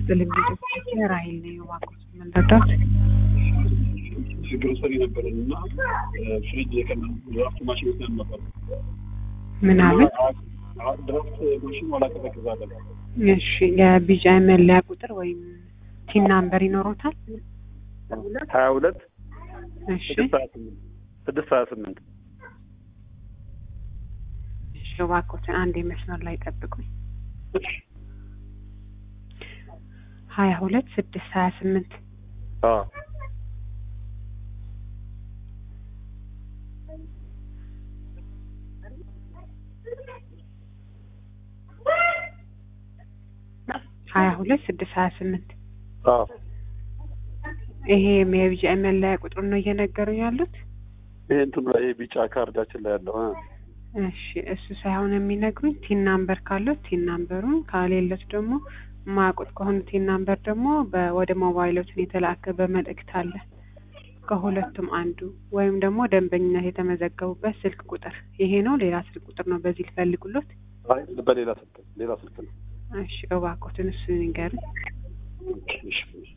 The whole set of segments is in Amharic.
ይስጥልኝ ልጆች ራሂል ነኝ እባክዎት ምን ልርዳዎት? ግሮሰሪ ነበረን እና ፍሪጅ ድራፍት ማሽን ወስደን ነበር። ምን አሉኝ? ድራፍት ማሽን አላቀዘቅዝ አለ። እሺ የቢጂአይ መለያ ቁጥር ወይም ቲን ናምበር ይኖሮታል? ሀያ ሁለት እሺ ስድስት ሀያ ስምንት ስድስት ሀያ ስምንት እሺ እባክዎትን አንድ መስመር ላይ ጠብቁኝ። ሀያ ሁለት ስድስት ሀያ ስምንት ሀያ ሁለት ስድስት ሀያ ስምንት ይሄ የቢጂአይ መለያ ቁጥር ነው እየነገሩኝ ያሉት? ይሄ እንትኑ ላይ ቢጫ ካርዳችን ላይ ያለው እ እሺ እሱ ሳይሆን የሚነግሩኝ ቲን ናምበር ካለው ቲን ናምበሩን ካሌለት ደግሞ የማያውቁት ከሆኑ ቲን ናምበር ደግሞ በ- ወደ ሞባይሎትን የተላከ በመልእክት አለ ከሁለቱም አንዱ ወይም ደግሞ ደንበኝነት የተመዘገቡበት ስልክ ቁጥር ይሄ ነው። ሌላ ስልክ ቁጥር ነው በዚህ ልፈልጉሎት። አይ በሌላ ስልክ ሌላ ስልክ ነው። እሺ እባክዎትን እሱን ይንገሩኝ። እሺ፣ እሺ።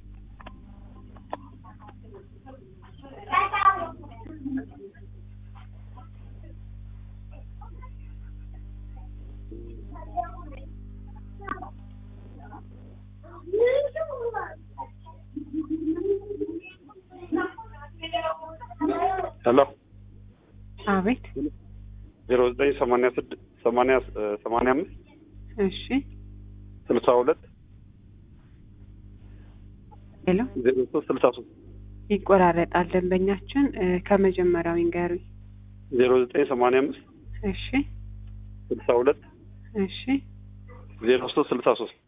ሄሎ አቤት። ዜሮ ዘጠኝ ሰማንያ ስድስት ሰማንያ ሰማንያ አምስት እሺ ስልሳ ሁለት ሄሎ ዜሮ ሶስት ስልሳ ሶስት ይቆራረጣል ደንበኛችን እ፣ ከመጀመሪያው ይንገሩኝ። ዜሮ ዘጠኝ ሰማንያ አምስት እሺ ስልሳ ሁለት እሺ ዜሮ ሶስት ስልሳ ሶስት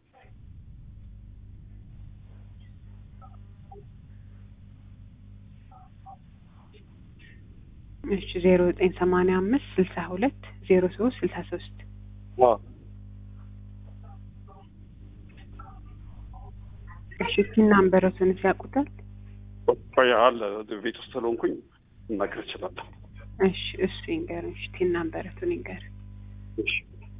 እሺ ዜሮ ዘጠኝ ሰማንያ አምስት ስልሳ ሁለት ዜሮ ሶስት ስልሳ ሶስት እሺ ቲን ናምበሮትን ያውቁታል? ቆይ አለ ቤት ውስጥ ስለሆንኩኝ እናገር እችላለሁ። እሺ እሱ ይንገሩኝ። እሺ ቲን ናምበሮትን ይንገር። እሺ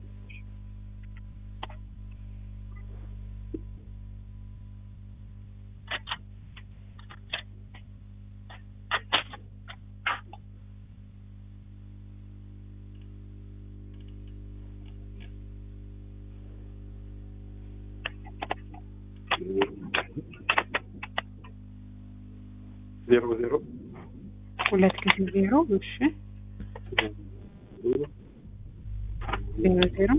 ዜሮ ዜሮ ሁለት ጊዜ ዜሮ እሺ ዜሮ ዜሮ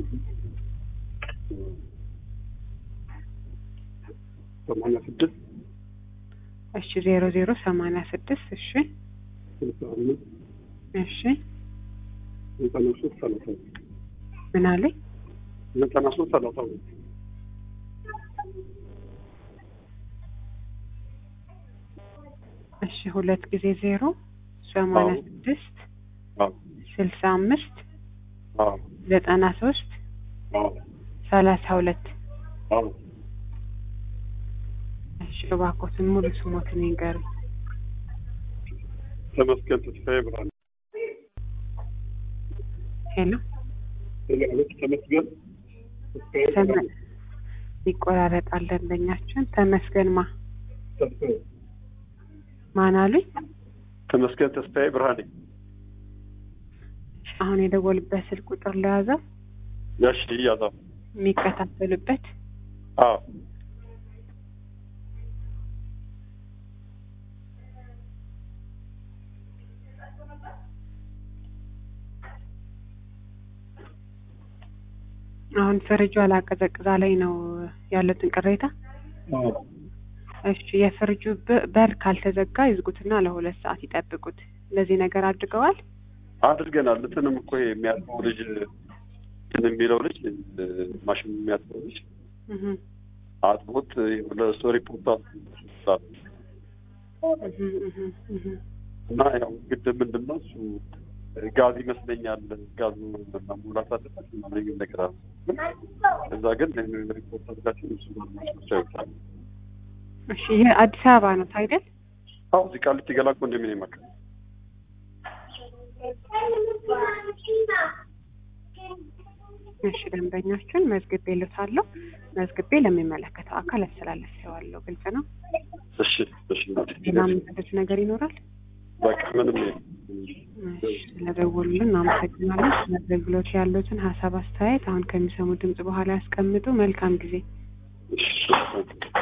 ሰማንያ ስድስት እሺ ዜሮ ዜሮ ሰማንያ ስድስት እሺ ስልሳ አምስት እሺ ዘጠና ሶስት ሰላሳ ሁለት ምን አለኝ? ዘጠና ሶስት ሰላሳ ሁለት እሺ ሁለት ጊዜ ዜሮ ሰማንያ አዎ። ስድስት አዎ ስልሳ አምስት አዎ ዘጠና ሶስት አዎ ሰላሳ ሁለት አዎ እሺ እባክዎትን ሙሉ ስሞትን ይንገሩኝ። ተመስገን ተስፋዬ ብርሃን ሄሎ ማለት ተመስገን ተስፋዬ ተመ ብርሃን ይቆራረጣል ደንበኛችን ተመስገን ማ ተስፋዬ ማን አሉኝ? ተመስገን ተስፋዬ ብርሃኔ አሁን የደወሉበት ስልክ ቁጥር ለያዘው ያሽ እያዛ የሚከታተሉበት አዎ አሁን ፍሪጁ አላቀዘቅዛ ላይ ነው ያሉትን ቅሬታ። አዎ እሺ የፍሪጁ በ- በር ካልተዘጋ ይዝጉትና ለሁለት ሰዓት ይጠብቁት። ለዚህ ነገር አድርገዋል? አድርገናል። እንትንም እኮ ይሄ የሚያጥበው ልጅ እንትን የሚለው ልጅ እ፣ ማሽን የሚያጥበው ልጅ እህ አጥቦት ለእሱ ሪፖርት አድርጓል። እህ እህ እህ እና ያው ግድ ምንድን ነው እሱ ጋዝ ይመስለኛል ጋዙ መሙላት አለበት ምናምን የሚል ነገር አለ። እዛ ግን ሪፖርት አድርጋችሁ እሱ ማስመቻ ይወጣል። እሺ ይህ አዲስ አበባ ነው አይደል? አዎ እዚህ ቃሊቲ ገላ ኮንዶሚኒየም አካባቢ እሺ ደንበኛችን መዝግቤ ልታለሁ መዝግቤ ለሚመለከተው አካል አስተላልፌዋለሁ። ግልጽ ነው። እሺ እሺ እናቴ። ሌላ የምትሉት ነገር ይኖራል? በቃ ምንም የለም። እሺ፣ ስለደወሉልን አመሰግናለን። ስለ አገልግሎት ያሉትን ሀሳብ አስተያየት አሁን ከሚሰሙ ድምጽ በኋላ ያስቀምጡ። መልካም ጊዜ። እሺ